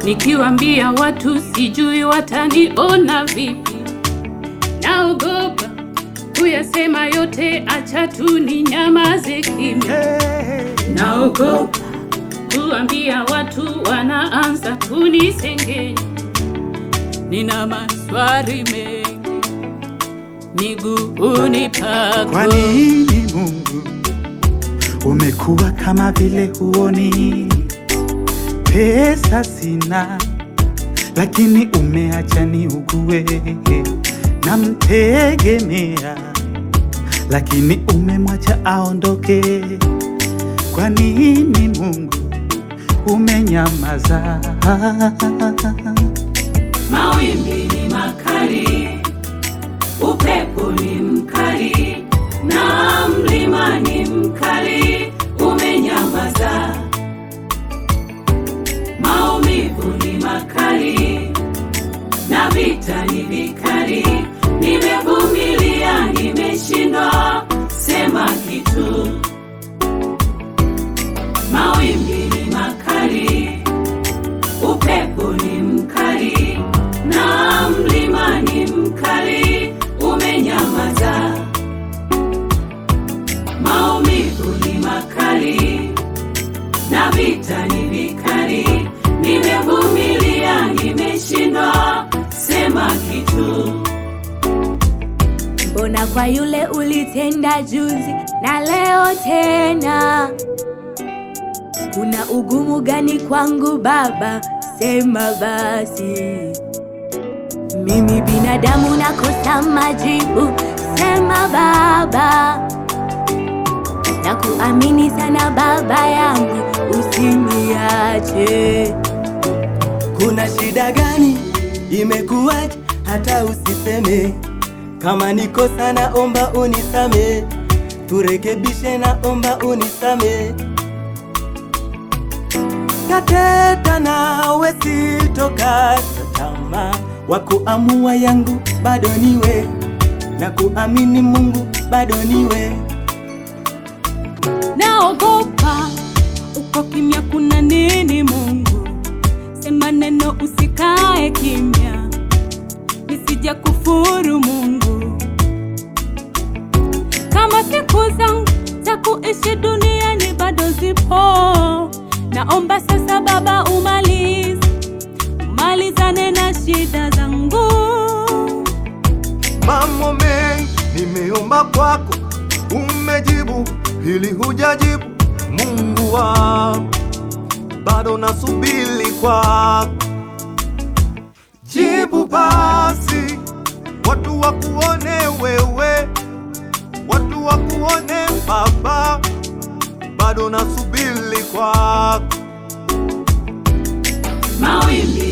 Nikiwambia watu sijui wataniona vipi, naogopa kuyasema yote, acha tu ni nyamaze kimya. Naogopa kuambia watu, wanaanza kunisengenya. Nina maswali mengi miguuni pako. Kwa nini Mungu umekuwa kama vile huoni? Pesa sina, lakini umeacha niugue. Namtegemea, lakini umemwacha aondoke. Kwa nini Mungu umenyamaza? Mawimbi ni makali, upepo ni mkali, na mlima ni mkali, umenyamaza. Maumivu ni makali, na vita ni vikali, nimevumilia, nimeshindwa sema kitu. Mawimbi ni makali, upepo ni mkali na mlima ni mkali, umenyamaza. Maumivu ni makali na vita ni vikali, nimevumilia, nimeshindwa sema kitu. Mbona kwa yule ulitenda juzi na leo tena? Kuna ugumu gani kwangu Baba? Sema basi. Mimi binadamu nakosa majibu, sema Baba. Nakuamini sana Baba yangu, usiniache. Kuna shida gani? Imekuwaje hata usiseme? Kama niko sana, omba unisame, turekebishe, na omba unisame. Tateta nawe sitokata tamaa, wa kuamua yangu bado niwe, na kuamini Mungu bado niwe. Naogopa uko kimya, kuna nini? Mungu sema neno, usikae kimya, nisija kufuru Mungu. Kama siku zangu za kuishi duniani bado zipo, naomba sasa Baba umalize, umalizane na shida zangu. Mambo mengi nimeomba kwako, umejibu, hili hujajibu. Mungu wangu, bado nasubiri kwako, jibu basi, watu wakuone wewe, watu wakuone Baba, bado nasubiri kwako. Mawimbi